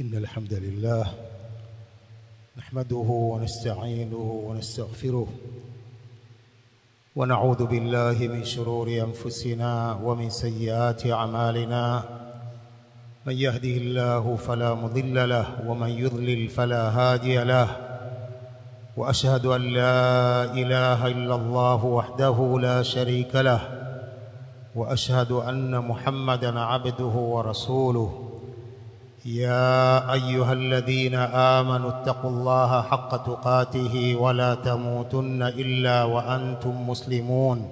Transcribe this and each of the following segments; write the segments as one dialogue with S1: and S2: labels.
S1: إن الحمد لله نحمده ونستعينه ونستغفره ونعوذ بالله من شرور أنفسنا ومن سيئات أعمالنا من يهده الله فلا مضل له ومن يضلل فلا هادي له وأشهد أن لا إله إلا الله وحده لا شريك له وأشهد أن محمدا عبده ورسوله يا أيها الذين آمنوا اتقوا الله حق تقاته ولا تموتن إلا وأنتم مسلمون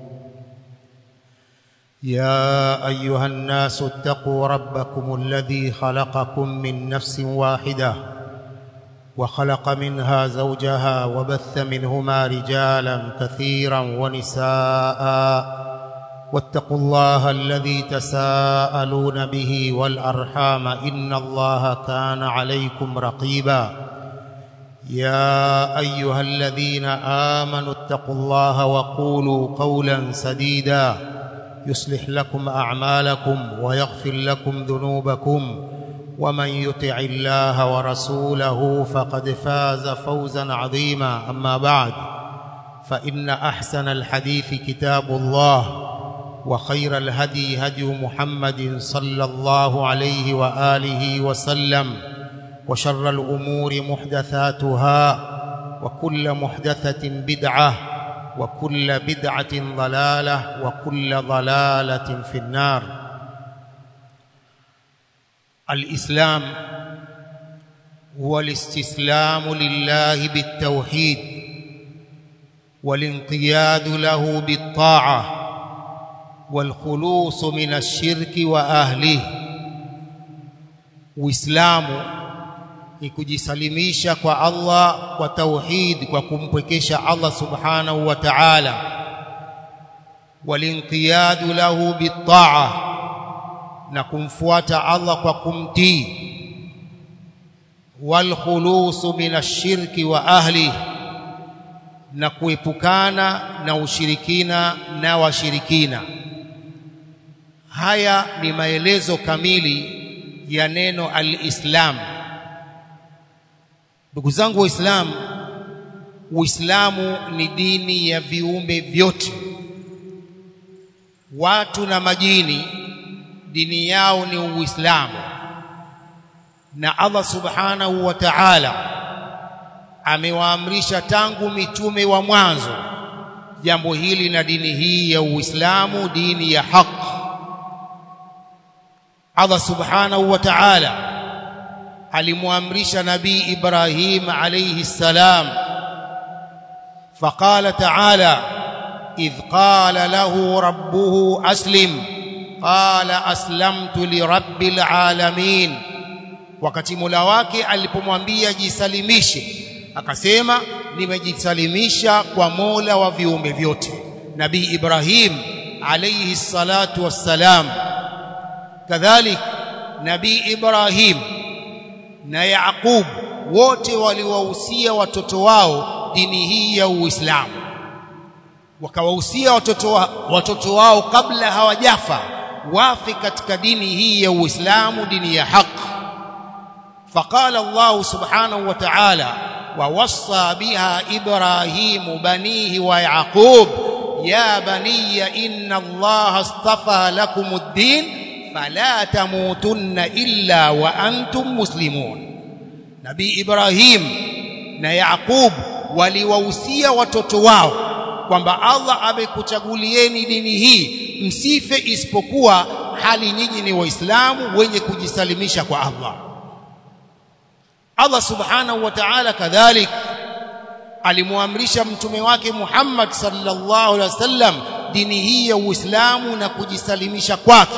S1: يا أيها الناس اتقوا ربكم الذي خلقكم من نفس واحدة وخلق منها زوجها وبث منهما رجالا كثيرا ونساء واتقوا الله الذي تساءلون به والأرحام إن الله كان عليكم رقيبا يا أيها الذين آمنوا اتقوا الله وقولوا قولا سديدا يصلح لكم أعمالكم ويغفر لكم ذنوبكم ومن يطع الله ورسوله فقد فاز فوزا عظيما أما بعد فإن أحسن الحديث كتاب الله وخير الهدي هدي محمد صلى الله عليه وآله وسلم وشر الأمور محدثاتها وكل محدثة بدعة وكل بدعة ضلالة وكل ضلالة في النار الإسلام هو الاستسلام لله بالتوحيد والانقياد له بالطاعه والخلوص من الشرك واهله uislamu ni kujisalimisha kwa Allah kwa tauhid kwa kumpwekesha Allah subhanahu wa ta'ala walinqiyadu lahu bitaa na kumfuata Allah kwa kumtii walkhulusu min ashirki wa ahli na kuepukana na ushirikina na washirikina haya ni maelezo kamili ya neno al-Islam ndugu zangu waislamu Uislamu ni dini ya viumbe vyote watu na majini dini yao ni Uislamu na Allah subhanahu wa ta'ala amewaamrisha tangu mitume wa mwanzo jambo hili na dini hii ya Uislamu dini ya haki Allah subhanahu wa ta'ala alimwamrisha nabii Ibrahim alayhi salam فقال تعالى إذ قال له ربه أسلم قال أسلمت لرب العالمين wakati Mola wake alipomwambia jisalimishe akasema nimejisalimisha kwa Mola wa viumbe vyote Nabii Ibrahim alayhi salatu wassalam kadhalik nabii Ibrahim na Yaqub wote waliwahusia watoto wao dini hii ya Uislamu wakawahusia watoto wa, watoto wao kabla hawajafa wafi katika dini hii ya Uislamu dini ya haki فقال الله سبحانه وتعالى ووصى بها إبراهيم بنيه ويعقوب يا بني إن الله اصطفى لكم الدين فلا تموتن إلا وأنتم مسلمون نبي إبراهيم na Yaqub waliwahusia watoto wao kwamba Allah amekuchagulieni dini hii msife isipokuwa hali nyinyi ni waislamu wenye kujisalimisha kwa Allah Allah subhanahu wa ta'ala kadhalik alimwamrisha mtume wake Muhammad sallallahu alaihi wasallam dini hii ya Uislamu na kujisalimisha kwake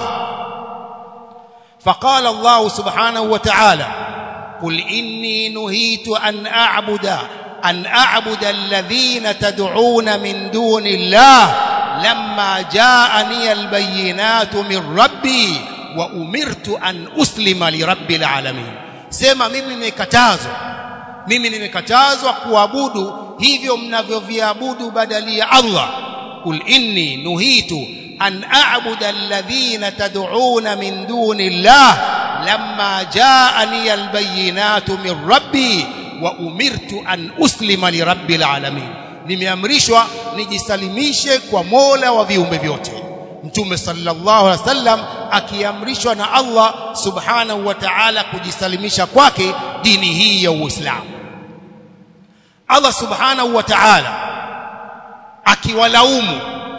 S1: فقال الله سبحانه وتعالى قل إني نهيت أن أعبد أن أعبد الذين تدعون من دون الله لما جاءني البينات من ربي وأمرت أن أسلم لرب العالمين sema mimi nimekatazwa mimi nimekatazwa kuabudu hivyo mnavyoviabudu badali ya Allah kul inni nuhitu an a'budu alladhina tad'una min duni Allah lamma jaani albayinatu min rabbi wa umirtu an uslima lirabbil alamin nimeamrishwa nijisalimishe kwa Mola wa viumbe vyote Mtume sallallahu alaihi wasallam akiamrishwa na Allah subhanahu wa ta'ala kujisalimisha kwake dini hii ya Uislamu Allah subhanahu wa ta'ala akiwalaumu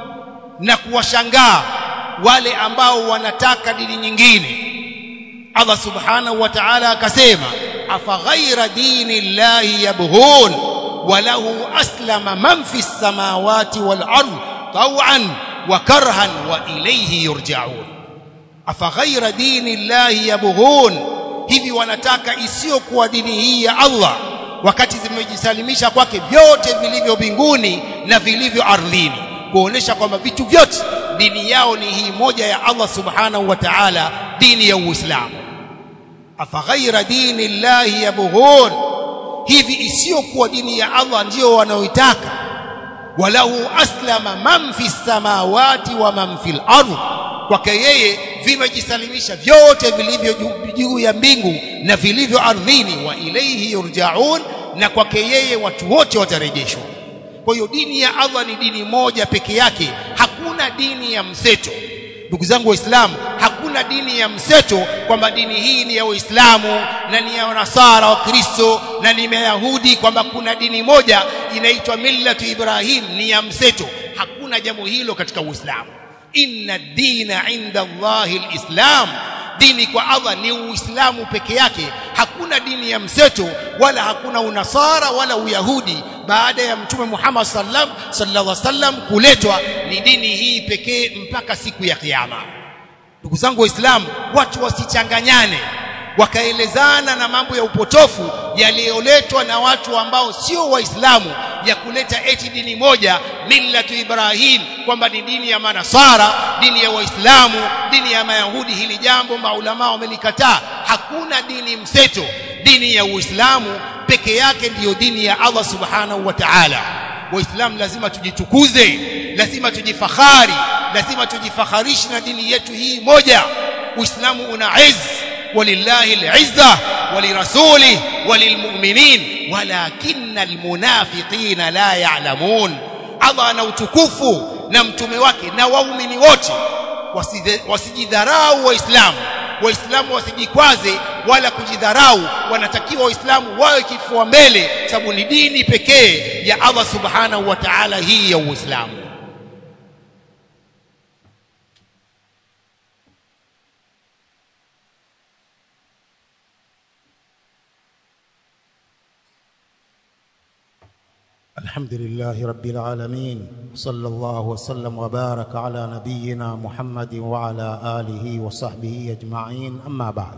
S1: na kuwashangaa wale ambao wanataka dini nyingine Allah subhanahu wa ta'ala akasema afaghaira dini llahi yabghun walahu aslama man fi samawati wal ard taw'an wa karhan wa ilayhi yurja'un afaghaira dini llahi yabghun hivi wanataka isiyokuwa dini hii ya Allah wakati zimejisalimisha kwake vyote vilivyo mbinguni na vilivyo ardhini kuonesha kwamba vitu vyote dini yao ni hii moja ya Allah subhanahu wa ta'ala dini ya Uislamu afaghaira dini llahi yabghun hivi isiyokuwa dini ya Allah ndiyo wanaoitaka walahu aslama man fi samawati wa man fil ardh kwake yeye vimejisalimisha vyote vilivyo juu ya mbingu na vilivyo ardhini wa ilayhi yurjaun na kwake yeye watu wote watarejeshwa kwa hiyo dini ya Allah ni dini moja peke yake hakuna dini ya mseto ndugu zangu waislamu hakuna dini ya mseto kwamba dini hii ni ya waislamu na ni ya nasara wa kristo na ni mayahudi kwamba kuna dini moja inaitwa millatu ibrahim ni ya mseto hakuna jambo hilo katika uislamu inna dina inda allahi alislam dini kwa Allah ni uislamu peke yake hakuna dini ya mseto wala hakuna unasara wala uyahudi baada ya mtume Muhammad sallam sallallahu alaihi wasallam kuletwa ni dini hii pekee mpaka siku ya kiyama ndugu zangu waislamu watu wasichanganyane wakaelezana na mambo ya upotofu yaliyoletwa na watu ambao sio waislamu ya kuleta eti dini moja millatu ibrahim kwamba ni dini ya manasara dini ya waislamu dini ya mayahudi hili jambo maulama wamelikataa hakuna dini mseto dini ya uislamu peke yake ndiyo dini ya Allah subhanahu wa ta'ala waislamu lazima tujitukuze lazima tujifahari lazima tujifaharishi na dini yetu hii moja uislamu una izz ولله العزة ولرسوله وللمؤمنين ولكن المنافقين لا يعلمون Allah ana utukufu na mtume wake na waumini wote wasijidharau waislamu waislamu wasijikwaze wala kujidharau wanatakiwa waislamu wawe kifua mbele sababu ni dini pekee ya Allah subhanahu wa ta'ala hii ya uislamu الحمد لله رب العالمين صلى الله وسلم وبارك على نبينا محمد وعلى آله وصحبه أجمعين أما بعد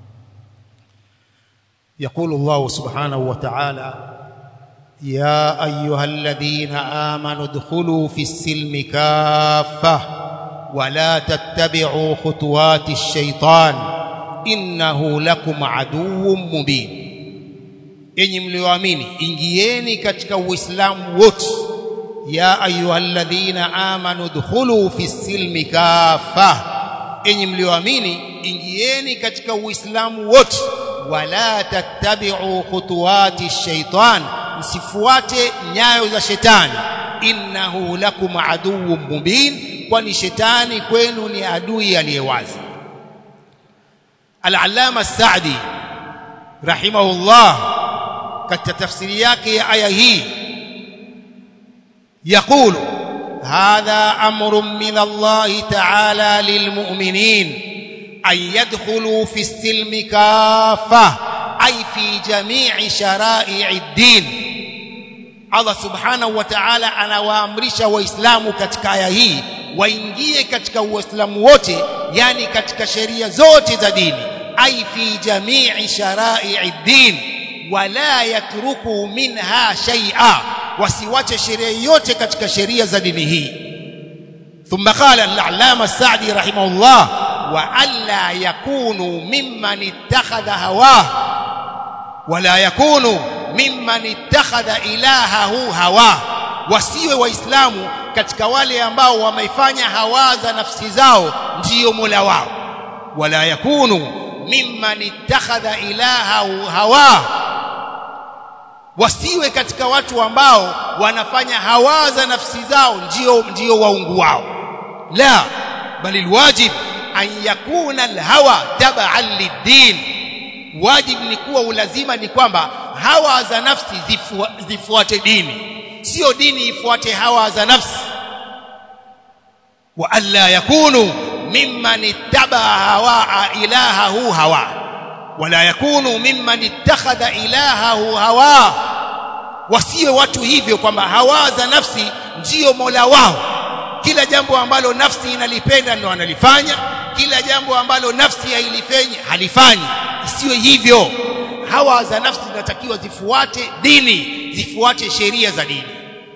S1: يقول الله سبحانه وتعالى يا أيها الذين آمنوا ادخلوا في السلم كافة ولا تتبعوا خطوات الشيطان إنه لكم عدو مبين enyi mlioamini ingieni katika uislamu wote ya ayyuhalladhina amanu dkhulu fi silmi kafa enyi mlioamini ingieni katika uislamu wote wala tattabi'u khutuwati shaitan msifuate nyayo za shetani innahu lakum aduwwun mubin kwani shetani kwenu ni adui aliyewazi al-allama as-sa'di rahimahullah katika tafsiri yake ya aya hii يقول هذا امر من الله تعالى للمؤمنين ان يدخلوا في السلم كافه اي في جميع شرائع الدين Allah subhanahu wa ta'ala anawaamrisha waislamu katika aya hii waingie katika uislamu wote yani katika sheria zote za dini ai fi jamii shara'i din wala yatruku minha shay'a wasiwache sheria yote katika sheria za dini hii thumma qala al-allama as-sa'di rahimahullah wa alla yakunu mimman ittakhadha hawah wala yakunu mimman ittakhadha ilahahu hawa wasiwe waislamu katika wale ambao wameifanya hawa za nafsi zao ndiyo mola wao wala yakunu mimman ittakhadha ilahahu hawa wasiwe katika watu ambao wanafanya hawa za nafsi zao ndio ndio waungu wao la bali alwajib an yakuna alhawa tab'an lid-din wajib ni kuwa ulazima ni kwamba hawa za nafsi zifu, zifuate dini sio dini ifuate hawa za nafsi wa alla yakunu mimman ittaba hawa ilahahu hawa wala yakunu mimman ittakhadha ilahahu hawa wasiwe watu hivyo kwamba hawa za nafsi ndiyo mola wao kila jambo ambalo nafsi inalipenda ndio analifanya kila jambo ambalo nafsi hailifanyi halifanyi isiwe hivyo hawa za nafsi zinatakiwa zifuate dini zifuate sheria za dini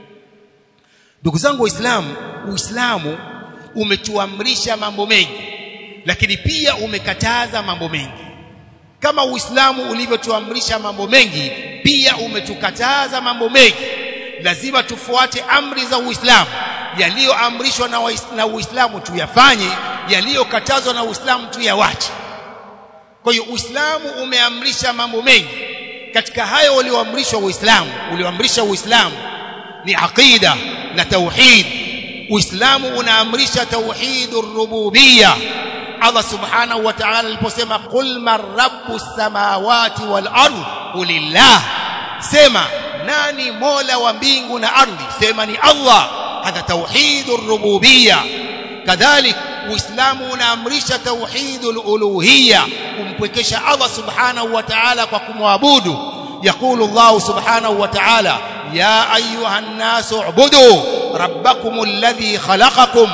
S1: ndugu zangu waislamu uislamu umetuamrisha mambo mengi lakini pia umekataza mambo mengi kama uislamu ulivyotuamrisha mambo mengi pia umetukataza mambo mengi lazima tufuate amri za uislamu yaliyoamrishwa na, na uislamu tuyafanye yaliyokatazwa na uislamu tuyawache kwa hiyo uislamu umeamrisha mambo mengi katika hayo ulioamrishwa uislamu ulioamrisha uislamu ni aqida na tauhid uislamu unaamrisha tauhidur rububiyya Allah subhanahu wa ta'ala aliposema qul man rabbus samawati wal ardh qulillah sema nani mola wa mbingu na ardhi sema ni Allah hadha tauhidur rububiyya kadhalik uislamu unaamrisha tauhidul uluhiyya kumpwekesha Allah subhanahu wa ta'ala kwa kumwabudu يقول الله سبحانه وتعالى يا أيها الناس اعبدوا ربكم الذي خلقكم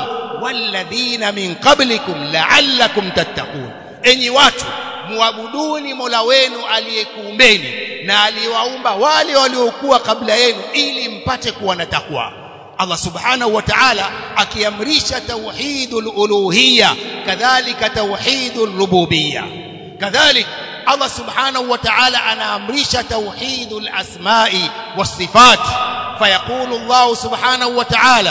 S1: والذين من قبلكم لعلكم تتقون enyi watu muabuduni Mola wenu aliyekuumbeni na aliwaumba wale waliokuwa kabla yenu ili mpate kuwa na takwa Allah subhanahu wa ta'ala akiamrisha tauhidul uluhiyya kadhalika tauhidul rububiyya kadhalika Allah subhanahu wa ta'ala anaamrisha tauhidul asma'i was sifat فيقول الله سبحانه وتعالى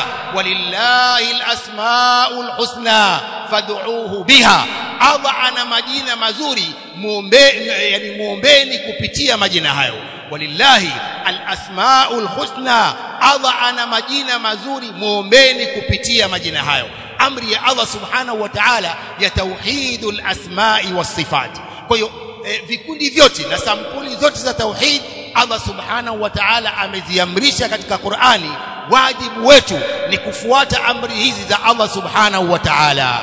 S1: ولله الأسماء الحسنى فادعوه بها Allah ana majina mazuri muombe yani muombeni kupitia majina hayo walillahi alasmaul husna Allah ana majina mazuri muombeni kupitia majina hayo amri ya Allah subhanahu wa ta'ala ya tauhidul asma'i was sifat kwa hiyo eh, vikundi vyote na sampuli zote za tauhid Allah subhanahu wa ta'ala ameziamrisha katika Qur'ani wajibu wetu ni kufuata amri hizi za Allah subhanahu wa ta'ala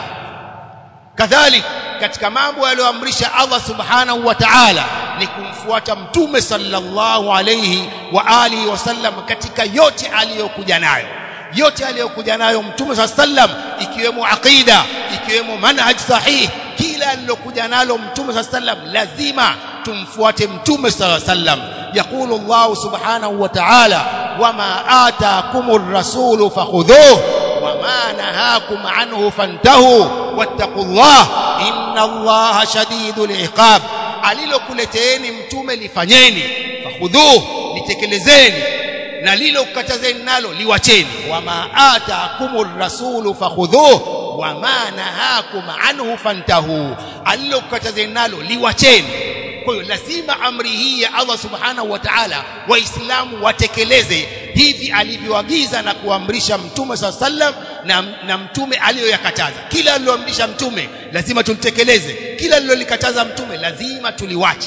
S1: kadhalik katika mambo yaliyoamrisha Allah subhanahu wa ta'ala ni kumfuata mtume sallallahu alayhi wa alihi wasallam katika yote aliyokuja nayo yote aliyokuja nayo mtume sallam ikiwemo aqida ikiwemo manhaj sahih kila alilokuja nalo mtume sallam lazima tumfuate mtume sallam يقول الله سبحانه وتعالى وما آتاكم الرسول فخذوه وما نهاكم عنه فانتهوا واتقوا الله إن الله شديد العقاب alilokuleteeni mtume lifanyeni fakhudhuh litekelezeni na lilokatazeni nalo liwacheni wama ataakumur rasulu fakhudhuh wama nahakum anhu fantahu alilokatazeni nalo liwacheni kwa hiyo lazima amri hii ya Allah subhanahu wa ta'ala waislamu watekeleze hivi alivyoagiza na kuamrisha mtume saa sallam na, na mtume aliyoyakataza kila aliloamrisha mtume lazima tulitekeleze kila alilolikataza mtume lazima tuliwache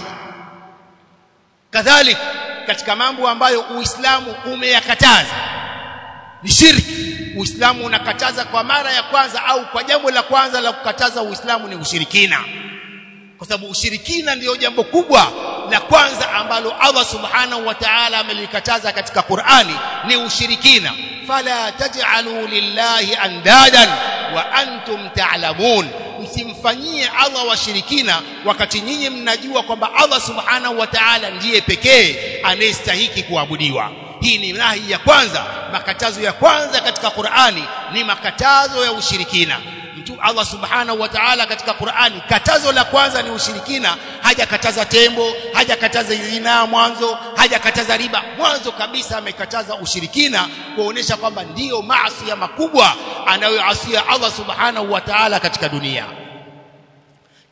S1: kadhalik katika mambo ambayo uislamu umeyakataza ni shirki uislamu unakataza kwa mara ya kwanza au kwa jambo la kwanza la kukataza uislamu ni ushirikina kwa sababu ushirikina ndiyo jambo kubwa la kwanza ambalo Allah subhanahu wa ta'ala amelikataza katika Qur'ani ni ushirikina fala taj'alu lillahi andadan wa antum ta'lamun msimfanyie Allah washirikina wakati nyinyi mnajua kwamba Allah subhanahu wa ta'ala ndiye pekee anayestahiki kuabudiwa hii ni nahi ya kwanza makatazo ya kwanza katika Qur'ani ni makatazo ya ushirikina mtu Allah subhanahu wa ta'ala katika Qur'ani katazo la kwanza ni ushirikina hajakataza tembo hajakataza zina mwanzo hajakataza riba mwanzo kabisa amekataza ushirikina kuonesha kwamba ndiyo maasi ya makubwa anayoasia Allah subhanahu wa ta'ala katika dunia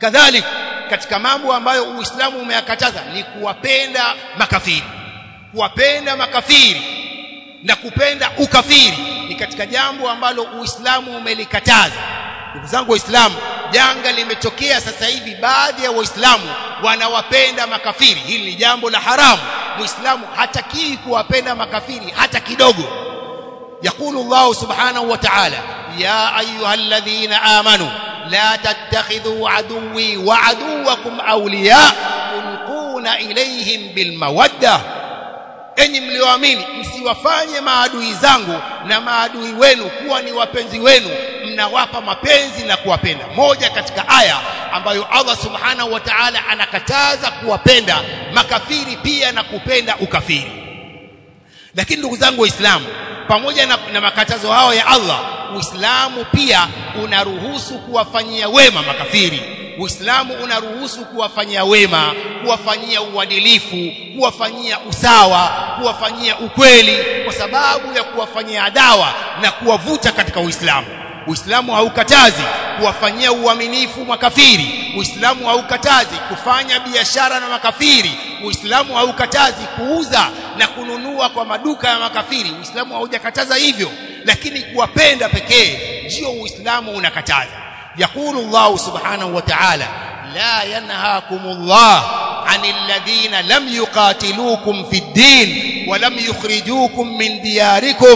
S2: kadhalik katika mambo ambayo Uislamu umeyakataza ni kuwapenda makafiri kuwapenda makafiri na kupenda ukafiri ni katika jambo ambalo Uislamu umelikataza ndugu zangu waislamu janga limetokea sasa hivi baadhi ya waislamu wanawapenda makafiri hili ni jambo la haramu muislamu hatakii kuwapenda makafiri hata kidogo يقول الله سبحانه وتعالى يا أيها الذين آمنوا لا تتخذوا عدوي وعدوكم أولياء تلقون إليهم بالمودة enyi mlioamini msiwafanye maadui zangu na maadui wenu kuwa ni wapenzi wenu mnawapa mapenzi na kuwapenda moja katika aya ambayo Allah subhanahu wa ta'ala anakataza kuwapenda makafiri pia na kupenda ukafiri lakini ndugu zangu waislamu pamoja na, na makatazo hayo ya Allah Uislamu pia unaruhusu kuwafanyia wema makafiri Uislamu unaruhusu kuwafanyia wema, kuwafanyia uadilifu, kuwafanyia usawa, kuwafanyia ukweli kwa sababu ya kuwafanyia dawa na kuwavuta katika Uislamu. Uislamu haukatazi kuwafanyia uaminifu makafiri. Uislamu haukatazi kufanya biashara na makafiri. Uislamu haukatazi kuuza na kununua kwa maduka ya makafiri. Uislamu haujakataza hivyo, lakini kuwapenda pekee ndio Uislamu unakataza. يقول الله سبحانه وتعالى لا ينهاكم الله عن الذين لم يقاتلوكم في الدين ولم يخرجوكم من دياركم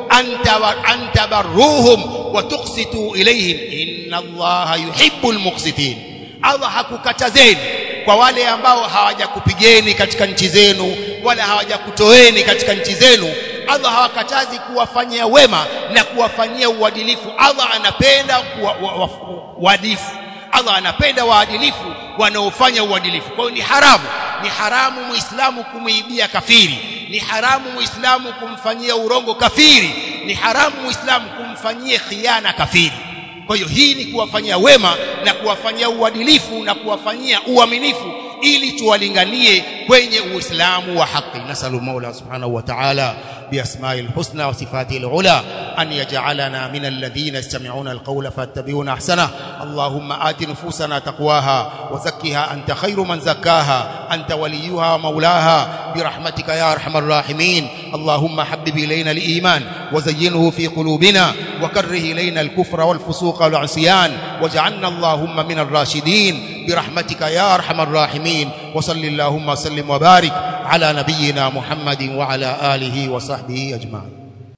S2: أن تبروهم وتقسطوا إليهم إن الله يحب المقسطين Allah hakukatazeni kwa wale ambao hawajakupigeni katika nchi zenu wala hawajakutoeni katika nchi zenu Allah hawakatazi kuwafanyia wema na kuwafanyia uadilifu Allah anapenda uadilifu Allah anapenda waadilifu wanaofanya uadilifu kwa hiyo ni haramu ni haramu muislamu kumuibia kafiri ni haramu muislamu kumfanyia urongo kafiri ni haramu muislamu kumfanyia khiana kafiri kwa hiyo hii ni kuwafanyia wema na kuwafanyia uadilifu na kuwafanyia uaminifu ili tuwalinganie kwenye uislamu wa haki nasalu maula subhanahu wa ta'ala بأسماء الحسنى وصفاته العلى أن يجعلنا من الذين يستمعون القول فاتبعون أحسنه اللهم آت نفوسنا تقواها وزكها أنت خير من زكاها أنت وليها ومولاها برحمتك يا أرحم الراحمين اللهم حبب إلينا الإيمان وزينه في قلوبنا وكره إلينا الكفر والفسوق والعصيان واجعلنا اللهم من الراشدين برحمتك يا أرحم الراحمين وصل اللهم وسلم وبارك على نبينا محمد وعلى آله وصحبه أجمعين